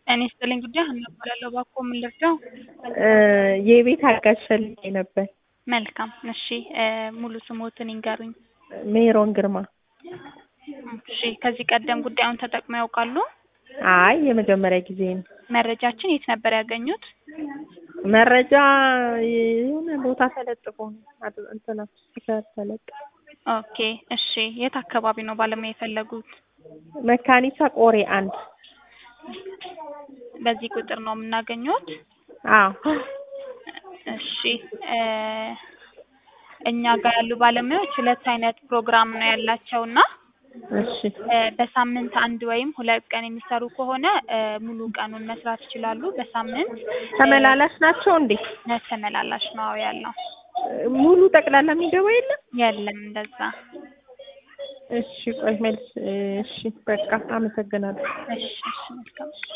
ጤና ይስጥልኝ ጉዳይ ሀና እባላለሁ። እባክዎ ምን ልርዳው? የቤት አጋዥ ፈልጌ ነበር። መልካም እሺ ሙሉ ስሞትን ይንገሩኝ? ሜሮን ግርማ። እሺ ከዚህ ቀደም ጉዳዩን ተጠቅመው ያውቃሉ? አይ የመጀመሪያ ጊዜ ነው። መረጃችን የት ነበር ያገኙት? መረጃ የሆነ ቦታ ተለጥፎ ነው አድ- እንትና ስቲከር ተለጥፎ ኦኬ እሺ የት አካባቢ ነው ባለሙያ የፈለጉት? መካኒሳ ቆሬ አንድ በዚህ ቁጥር ነው የምናገኘዎት? አዎ እሺ እ እኛ ጋር ያሉ ባለሙያዎች ሁለት አይነት ፕሮግራም ነው ያላቸው እና እሺ እ በሳምንት አንድ ወይም ሁለት ቀን የሚሰሩ ከሆነ እ ሙሉ ቀኑን መስራት ይችላሉ። በሳምንት ተመላላሽ ናቸው እንዴ? እ ተመላላሽ ነው ያለው። ሙሉ ጠቅላላ የሚገባ የለም? የለም እንደዛ። እሺ ቆይ መልስ እሺ በቃ አመሰግናለሁ። እሺ እሺ መልካም